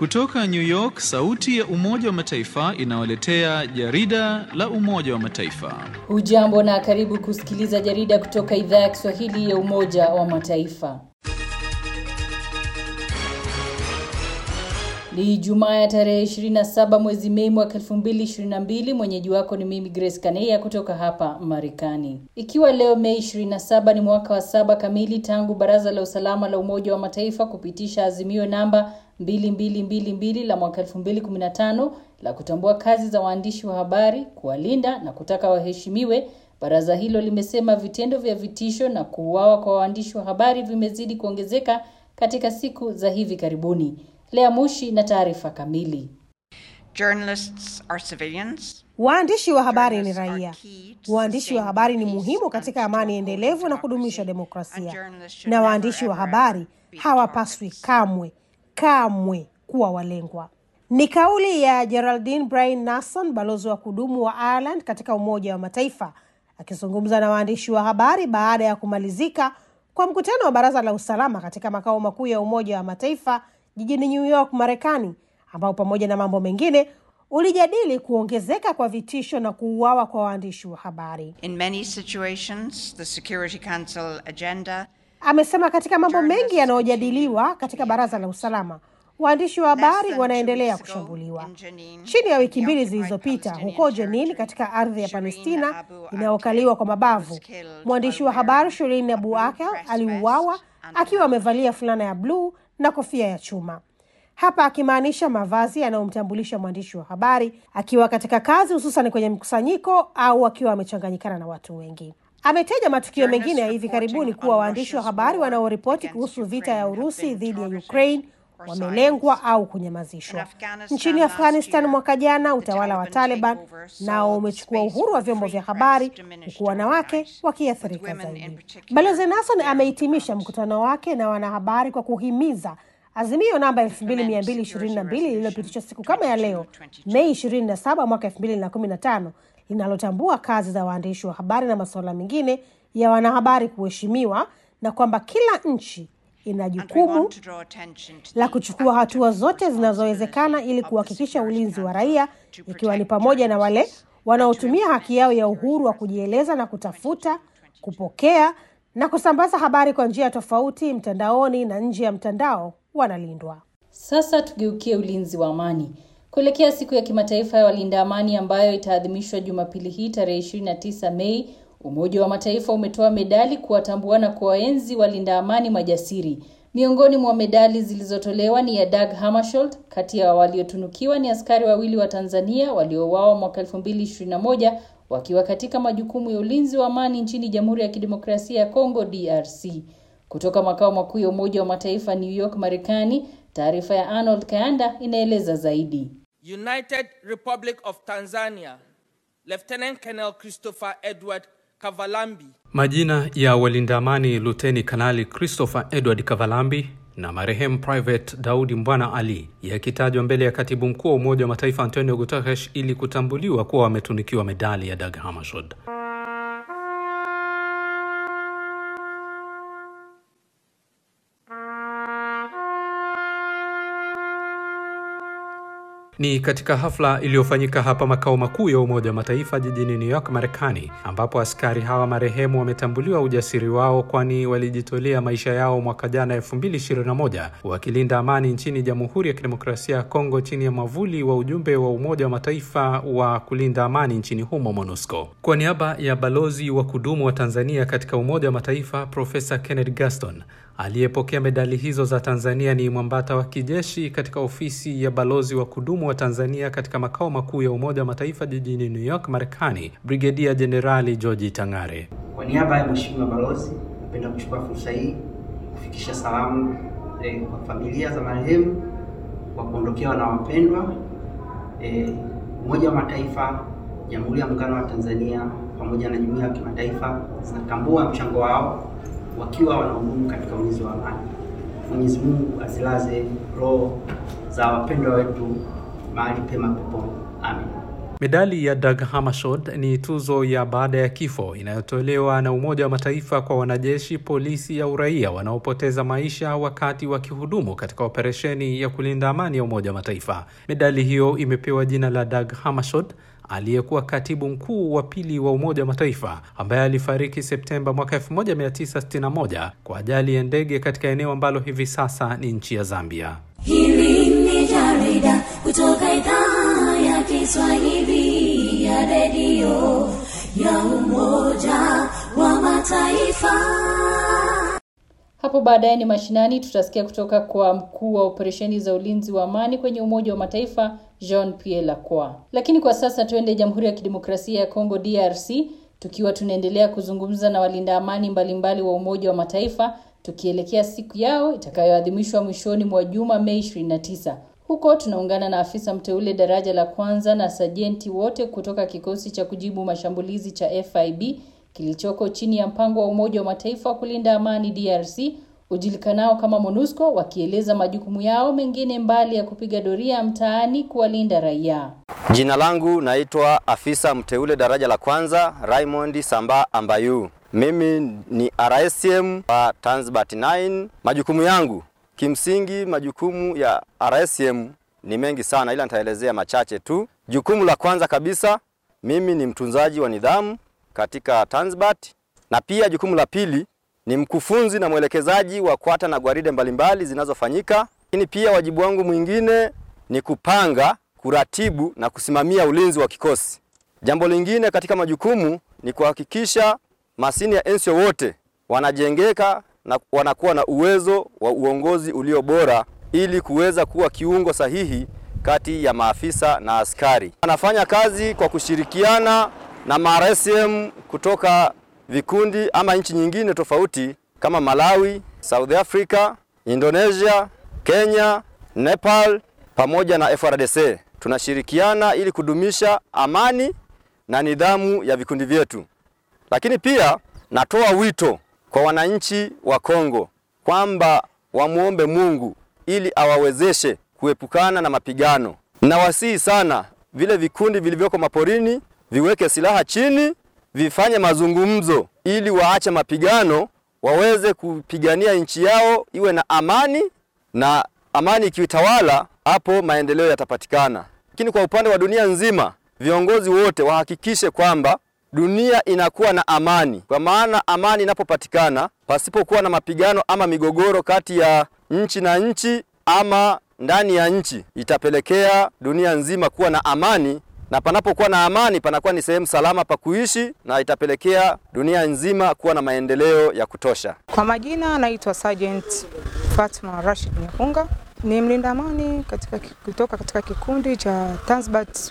Kutoka New York, sauti ya Umoja wa Mataifa inawaletea jarida la Umoja wa Mataifa. Hujambo na karibu kusikiliza jarida kutoka idhaa ya Kiswahili ya Umoja wa Mataifa. Ni Jumaa ya tarehe 27 mwezi Mei mwaka 2022. Mwenyeji wako ni mimi Grace Kaneya kutoka hapa Marekani. Ikiwa leo Mei 27 ni mwaka wa saba kamili tangu Baraza la Usalama la Umoja wa Mataifa kupitisha azimio namba 2222 la mwaka 2015 la kutambua kazi za waandishi wa habari, kuwalinda na kutaka waheshimiwe. Baraza hilo limesema vitendo vya vitisho na kuuawa kwa waandishi wa habari vimezidi kuongezeka katika siku za hivi karibuni. Lea Mushi na taarifa kamili. Journalists are civilians. Waandishi wa habari ni raia. Waandishi wa habari ni muhimu katika amani endelevu na kudumisha demokrasia, na waandishi wa habari hawapaswi kamwe kamwe kuwa walengwa. Ni kauli ya Geraldine Bryan Nason, balozi wa kudumu wa Ireland katika Umoja wa Mataifa, akizungumza na waandishi wa habari baada ya kumalizika kwa mkutano wa Baraza la Usalama katika makao makuu ya Umoja wa Mataifa jijini New York, Marekani, ambao pamoja na mambo mengine ulijadili kuongezeka kwa vitisho na kuuawa kwa waandishi wa habari. In many situations, the Security Council agenda Amesema katika mambo mengi yanayojadiliwa katika Baraza la Usalama, waandishi wa habari wanaendelea kushambuliwa. Chini ya wiki mbili zilizopita, huko Jenin katika ardhi ya Palestina inayokaliwa kwa mabavu, mwandishi wa habari Shirin Abu Akleh aliuawa akiwa amevalia fulana ya bluu na kofia ya chuma, hapa akimaanisha mavazi yanayomtambulisha mwandishi wa habari akiwa katika kazi, hususan kwenye mkusanyiko au akiwa amechanganyikana na watu wengi. Ameteja matukio mengine ya hivi karibuni kuwa waandishi wa habari wanaoripoti kuhusu vita ya Urusi dhidi ya Ukraine wamelengwa au kunyamazishwa. Nchini Afghanistan mwaka jana, utawala wa Taliban nao umechukua uhuru wa vyombo vya habari, huku wanawake wakiathirika zaidi. Balozi Nason amehitimisha mkutano wake na wanahabari kwa kuhimiza azimio namba 2222 lililopitishwa siku kama ya leo Mei 27 mwaka 2015 linalotambua kazi za waandishi wa habari na masuala mengine ya wanahabari kuheshimiwa na kwamba kila nchi ina jukumu la kuchukua hatua zote zinazowezekana ili kuhakikisha ulinzi wa raia, ikiwa ni pamoja na wale wanaotumia haki yao ya uhuru wa kujieleza na kutafuta, kupokea na kusambaza habari kwa njia tofauti mtandaoni na nje ya mtandao wanalindwa. Sasa tugeukie ulinzi wa amani. Kuelekea siku ya kimataifa ya walinda amani ambayo itaadhimishwa Jumapili hii tarehe 29 Mei, Umoja wa Mataifa umetoa medali kuwatambua na kuwaenzi walinda amani majasiri. Miongoni mwa medali zilizotolewa ni ya Dag Hammarskjöld. Kati ya waliotunukiwa ni askari wawili wa Tanzania waliouawa mwaka 2021 wakiwa katika majukumu ya ulinzi wa amani nchini Jamhuri ya Kidemokrasia ya Kongo DRC. Kutoka makao makuu ya Umoja wa Mataifa New York, Marekani, taarifa ya Arnold Kayanda inaeleza zaidi. United Republic of Tanzania, Lieutenant Colonel Christopher Edward Kavalambi. Majina ya walinda amani Luteni Kanali Christopher Edward Kavalambi na marehemu Private Daudi Mbwana Ali yakitajwa mbele ya katibu mkuu wa Umoja wa Mataifa Antonio Guterres ili kutambuliwa kuwa wametunikiwa medali ya Dag Hammarskjöld. Ni katika hafla iliyofanyika hapa makao makuu ya Umoja wa Mataifa jijini New York, Marekani, ambapo askari hawa marehemu wametambuliwa ujasiri wao, kwani walijitolea maisha yao mwaka jana 2021 wakilinda amani nchini Jamhuri ya Kidemokrasia ya Kongo chini ya mwavuli wa ujumbe wa Umoja wa Mataifa wa kulinda amani nchini humo, MONUSCO. Kwa niaba ya balozi wa kudumu wa Tanzania katika Umoja wa Mataifa Profesa Kenneth Gaston aliyepokea medali hizo za Tanzania ni mwambata wa kijeshi katika ofisi ya balozi wa kudumu wa Tanzania katika makao makuu ya Umoja wa Mataifa jijini New York, Marekani, Brigedia Jenerali George Tangare. Kwa niaba ya Mheshimiwa Balozi, napenda kuchukua fursa hii kufikisha salamu eh, kwa familia za marehemu kwa kuondokewa na wapendwa. Eh, Umoja wa Mataifa, Jamhuri ya Muungano wa Tanzania pamoja na jumuiya ya kimataifa zinatambua mchango wao wakiwa wanahudumu katika ulinzi wa amani. Mwenyezi Mungu azilaze roho za wapendwa wetu mahali pema peponi. Amen. Medali ya Dag Hammarskjöld ni tuzo ya baada ya kifo inayotolewa na Umoja wa Mataifa kwa wanajeshi, polisi au raia wanaopoteza maisha wakati wakihudumu katika operesheni ya kulinda amani ya Umoja wa Mataifa. Medali hiyo imepewa jina la Dag Hammarskjöld aliyekuwa katibu mkuu wa pili wa Umoja wa Mataifa ambaye alifariki Septemba mwaka 1961 kwa ajali ya ndege katika eneo ambalo hivi sasa ni nchi ya Zambia. Hili ni jarida kutoka idhaa ya Kiswahili ya redio ya Umoja wa Mataifa. Hapo baadaye ni mashinani, tutasikia kutoka kwa mkuu wa operesheni za ulinzi wa amani kwenye Umoja wa Mataifa Jean Pierre Lacroix. Lakini kwa sasa tuende Jamhuri ya Kidemokrasia ya Kongo DRC, tukiwa tunaendelea kuzungumza na walinda amani mbalimbali wa Umoja wa Mataifa tukielekea siku yao itakayoadhimishwa mwishoni mwa juma Mei 29. Huko tunaungana na afisa mteule daraja la kwanza na sajenti wote kutoka kikosi cha kujibu mashambulizi cha FIB kilichoko chini ya mpango wa Umoja wa Mataifa wa kulinda amani DRC ujulikanao kama MONUSCO, wakieleza majukumu yao mengine mbali ya kupiga doria mtaani kuwalinda raia. Jina langu naitwa afisa mteule daraja la kwanza Raymond Samba Ambayu. Mimi ni RSM wa Tanzbat 9. Majukumu yangu kimsingi, majukumu ya RSM ni mengi sana, ila nitaelezea machache tu. Jukumu la kwanza kabisa, mimi ni mtunzaji wa nidhamu katika Tanzbat, na pia jukumu la pili ni mkufunzi na mwelekezaji wa kwata na gwaride mbalimbali zinazofanyika. Lakini pia wajibu wangu mwingine ni kupanga, kuratibu na kusimamia ulinzi wa kikosi. Jambo lingine katika majukumu ni kuhakikisha masini ya ensio wote wanajengeka na wanakuwa na uwezo wa uongozi ulio bora ili kuweza kuwa kiungo sahihi kati ya maafisa na askari. Wanafanya kazi kwa kushirikiana na MRSM kutoka vikundi ama nchi nyingine tofauti kama Malawi, South Africa, Indonesia, Kenya, Nepal pamoja na FRDC. Tunashirikiana ili kudumisha amani na nidhamu ya vikundi vyetu. Lakini pia natoa wito kwa wananchi wa Kongo kwamba wamwombe Mungu ili awawezeshe kuepukana na mapigano. Nawasihi sana vile vikundi vilivyoko maporini viweke silaha chini, vifanye mazungumzo ili waache mapigano, waweze kupigania nchi yao iwe na amani, na amani ikitawala, hapo maendeleo yatapatikana. Lakini kwa upande wa dunia nzima, viongozi wote wahakikishe kwamba dunia inakuwa na amani, kwa maana amani inapopatikana pasipokuwa na mapigano ama migogoro kati ya nchi na nchi ama ndani ya nchi, itapelekea dunia nzima kuwa na amani, na panapokuwa na amani panakuwa ni sehemu salama pa kuishi, na itapelekea dunia nzima kuwa na maendeleo ya kutosha. Kwa majina naitwa Sergeant Fatma Rashid Nyakunga, ni mlinda amani katika, kutoka katika kikundi cha Tanzbat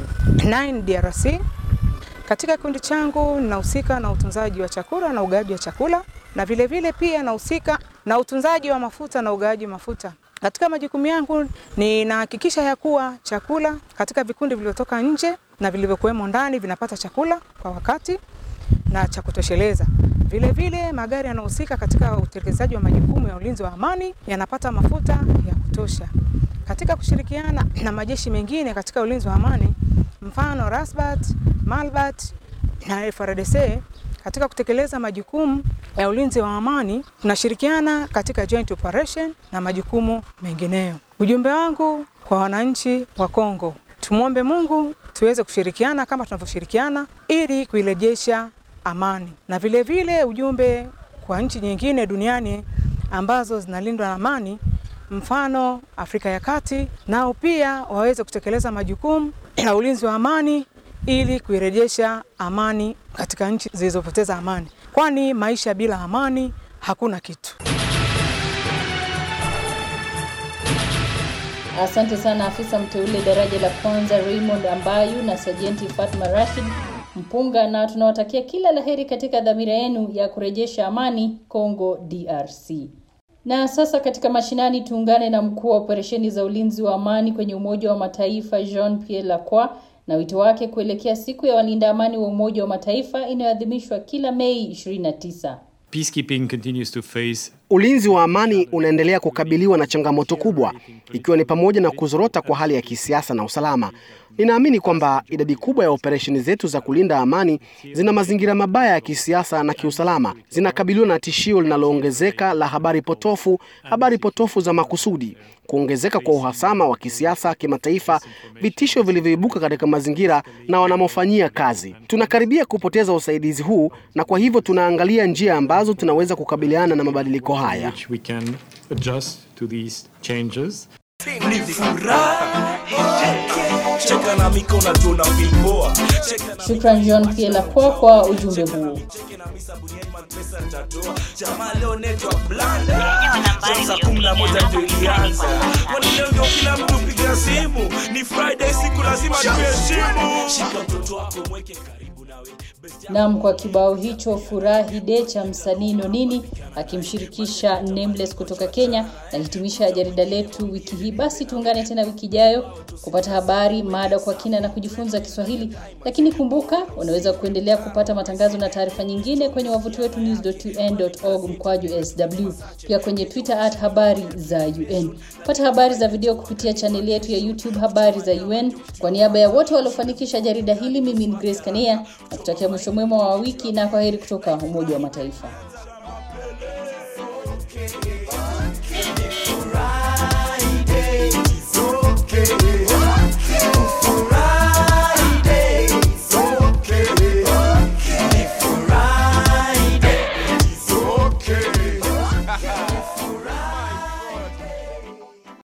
9 DRC. Katika kikundi changu ninahusika na utunzaji wa chakula na ugawaji wa chakula na vilevile vile pia nahusika na utunzaji wa mafuta na ugawaji wa mafuta. Katika majukumu yangu ninahakikisha ya kuwa chakula katika vikundi vilivyotoka nje na vilivyokuwemo ndani vinapata chakula kwa wakati na cha kutosheleza. Vile vile magari yanahusika katika utekelezaji wa majukumu ya ulinzi wa amani yanapata mafuta ya kutosha. Katika kushirikiana na majeshi mengine katika ulinzi wa amani, mfano Rasbat, Malbat na FARDC katika kutekeleza majukumu ya ulinzi wa amani, tunashirikiana katika joint operation na majukumu mengineyo. Ujumbe wangu kwa wananchi wa Kongo, tumwombe Mungu tuweze kushirikiana kama tunavyoshirikiana ili kuirejesha amani, na vile vile ujumbe kwa nchi nyingine duniani ambazo zinalindwa na amani, mfano Afrika ya Kati, nao pia waweze kutekeleza majukumu ya ulinzi wa amani ili kuirejesha amani katika nchi zilizopoteza amani, kwani maisha bila amani hakuna kitu. Asante sana afisa mteule daraja la kwanza Raymond Ambayu na sajenti Fatma Rashid Mpunga, na tunawatakia kila laheri katika dhamira yenu ya kurejesha amani Kongo DRC. Na sasa katika mashinani tuungane na mkuu wa operesheni za ulinzi wa amani kwenye Umoja wa Mataifa Jean Pierre Lacroix na wito wake kuelekea siku ya walinda amani wa Umoja wa Mataifa inayoadhimishwa kila Mei 29. Peacekeeping continues to face Ulinzi wa amani unaendelea kukabiliwa na changamoto kubwa, ikiwa ni pamoja na kuzorota kwa hali ya kisiasa na usalama. Ninaamini kwamba idadi kubwa ya operesheni zetu za kulinda amani zina mazingira mabaya ya kisiasa na kiusalama, zinakabiliwa na tishio linaloongezeka la habari potofu, habari potofu za makusudi, kuongezeka kwa uhasama wa kisiasa kimataifa, vitisho vilivyoibuka katika mazingira na wanamofanyia kazi. Tunakaribia kupoteza usaidizi huu, na kwa hivyo tunaangalia njia ambazo tunaweza kukabiliana na mabadiliko haya. which we can adjust to these changes. Ni furaha. Cheka na mikono tuna filmoa. Shukran John Pielapua kwa ujumbe huu. Jamaa leo netwa blanda. Saa kumi na moja ndio ilianza. Kwani leo ndio kila mtu piga simu. Ni Friday siku lazima tuheshimu. Shika mtoto wako mweke karibu nawe. Nam, kwa kibao hicho furahi de cha msanii Nonini akimshirikisha Nameless kutoka Kenya, nahitimisha jarida letu wiki hii. Basi tuungane tena wiki ijayo kupata habari, mada kwa kina na kujifunza Kiswahili. Lakini kumbuka, unaweza kuendelea kupata matangazo na taarifa nyingine kwenye wavuti wetu news.un.org mkwaju sw, pia kwenye Twitter at habari za UN. Pata habari za video kupitia chaneli yetu ya YouTube habari za UN. Kwa niaba ya wote waliofanikisha jarida hili, mimi ni Grace Kania na kutakia mwisho mwema wa wiki na kwaheri kutoka Umoja wa Mataifa.